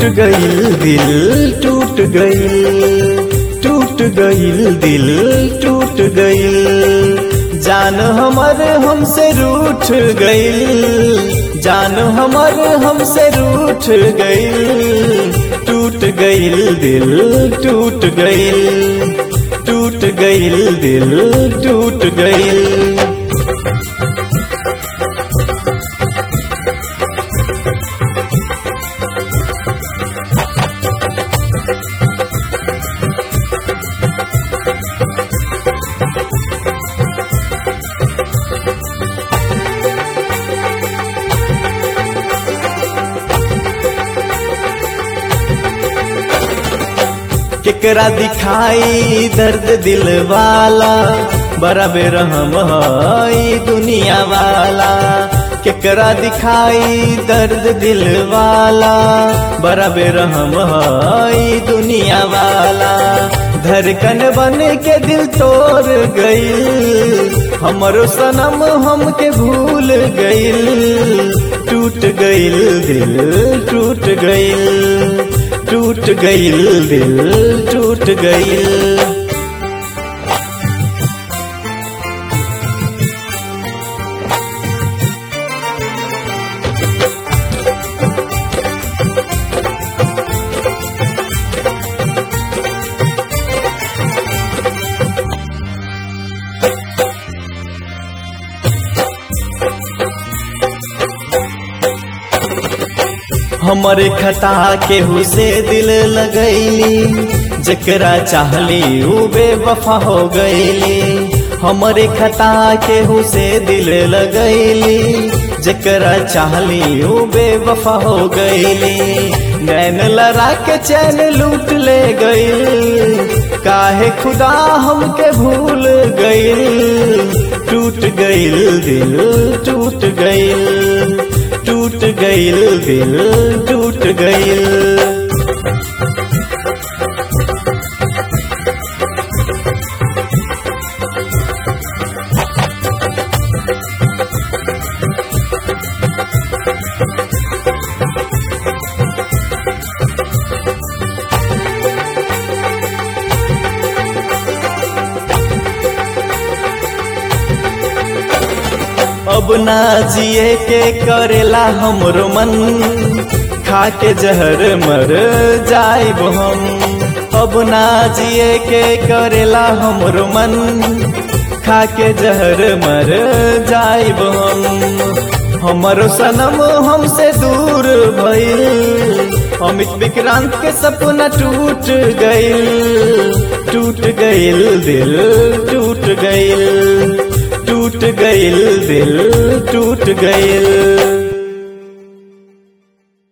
गईल दिल टूट गईल टूट गईल दिल टूट गईल जान हमर हमसे रूठ गईल जान हमर हमसे रूठ गईल टूट गईल दिल टूट गईल टूट गईल दिल टूट गईल केकरा दिखाई दर्द दिल वाला बड़ा बेरहम है दुनिया वाला केकरा दिखाई दर्द दिल वाला बड़ा बेरहम है दुनिया वाला धड़कन बन के दिल तोड़ गई हमरो सनम हमके भूल गईल टूट गईल दिल टूट गईल टूट गईल दिल टूट गईल हमरे खता केहू से दिल लगैली जकरा चाहली ऊ बेवफा हो गईली हमरे खता केहू से दिल लगैली जकरा चाहली ऊ बेवफा हो गईली नैन लड़ा के चैन लूट ले गई काहे खुदा हमके भूल गईल टूट गईल दिल टूट गईल टूट गईल दिल टूट गईल अब ना जिए के करेला हमरो मन खा के जहर मर जाइब हम अब ना जिए के करेला हमरो मन खा के जहर मर जाइब हम हमरो सनम हमसे दूर भइल अमित विक्रांत के सपना टूट गईल टूट गईल दिल टूट गईल टूट गईल दिल टूट गईल